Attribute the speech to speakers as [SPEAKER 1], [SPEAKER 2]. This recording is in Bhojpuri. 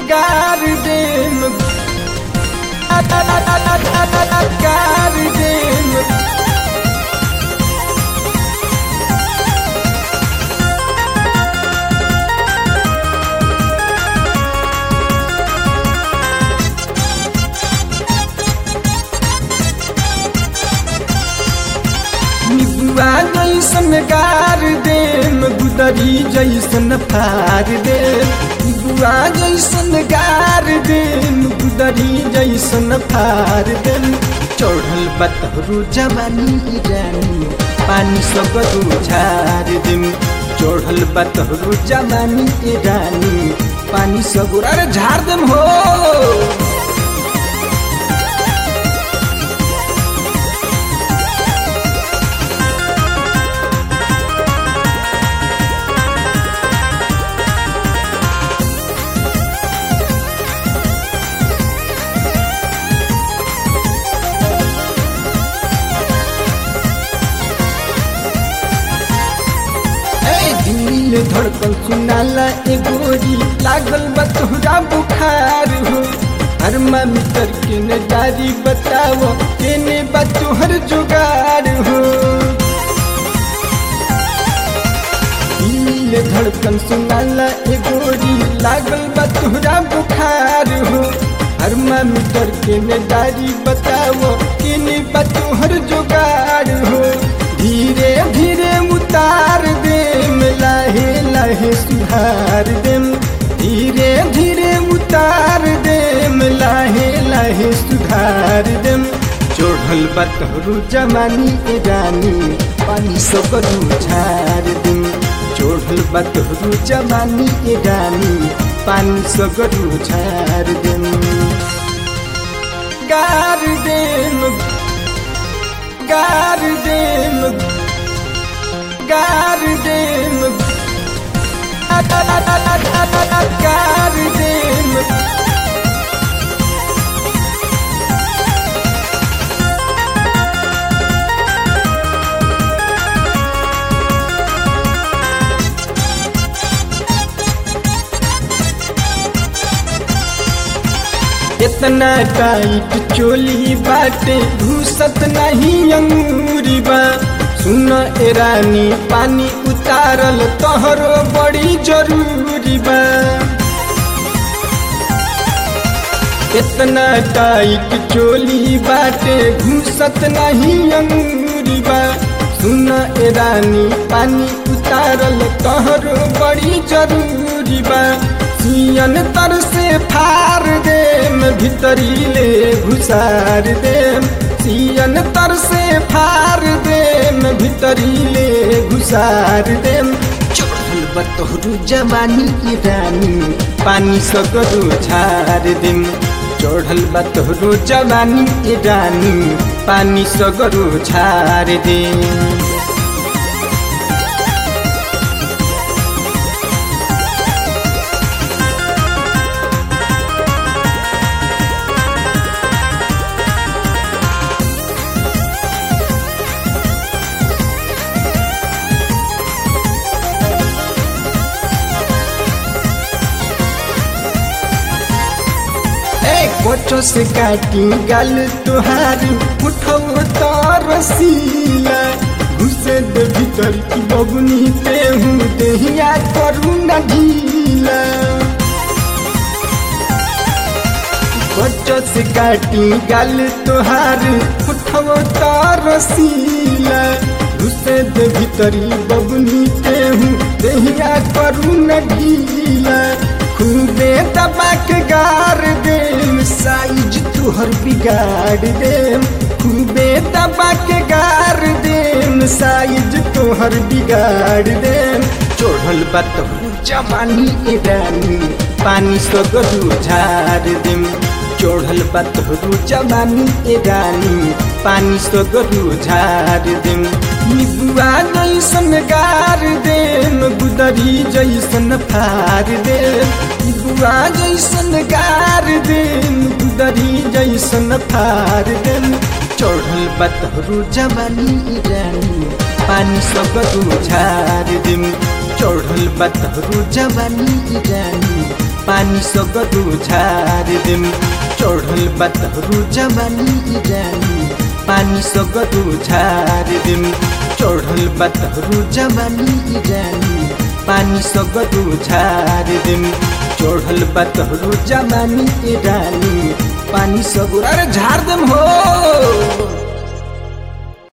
[SPEAKER 1] गार देम गार देम निबुआ जैसन गार देम गुदरी जैसन फार देम निबुआ जैसन गार देम गुदरी जैसन फार देम चढ़ल बतहरू जवानी रानी पानी सब झार देम चढ़ल बतहरू जवानी रानी पानी सब अरे झार देम हो दिल धड़कन सुनाला ए गोरी लागल बतुरा बुखार हो थर्मामीटर के न जारी बताओ केने बतुहर जुगाड़ हो दिल धड़कन सुनाला ए गोरी लागल बतुरा बुखार हो थर्मामीटर के न जारी बताओ केने बतुहर जुगाड़ हो धीरे धीरे उतार देम लाहे लाहे सुधार देम धीरे धीरे उतार देम लाहे लाहे सुधार देम चढ़ल बतहरू जमानी ए रानी पानी सब झार देम चढ़ल बतहरू जमानी ए रानी पानी सब झार देम गार देम गार देम गार देम गार देम इतना टाइट चोली बाटे घुसत नहीं अंगूरी बा सुन ए रानी पानी उतारल तोहरो बड़ी जरूरी बा इतना टाइट चोली बाटे घुसत नहीं अंगूरी बा सुन ए रानी पानी उतारल तोहरो बड़ी जरूरी बा सियन तर से फार देम भीतरी ले घुसार देम सियन तर से फार देम भीतरी ले घुसार देम चढ़ल बतहरू जवानी की रानी पानी सगरो झार देम चढ़ल बतहरू जवानी की रानी पानी सगरो झार देम कोचो से काटी गल तुहार उठो तो रसीला घुसे दे भीतर की बबुनी पे हूँ देहिया करू न ढीला कोचो से काटी गल तुहार उठो तो रसीला घुसे दे भीतरी बबुनी पे हूँ देहिया करू न ढीला खूबे दबा के गार देम साइज तुहर बिगाड़ देम खूबे दबा के गार देम साइज तुहर बिगाड़ देम चढ़ल बात जवानी ए रानी पानी सगरू झार देम चढ़ल बात जवानी ए रानी पानी सगरू झार देम निबुआ जैसन गार देम गुदरी जैसन फार देम बुआ जैसन गार देम गुदरी जैसन फार देम चढ़ल बतहरू जवानी रानी पानी सब झार देम चढ़ल बतहरू जवानी रानी पानी सगरो झार देम चढ़ल बतहरू जवानी जानी पानी सगरो झार देम चढ़ल बतहरू जवानी जानी पानी सगरो झार देम चढ़ल बतहरू जवानी रानी पानी सगरो अरे झार देम हो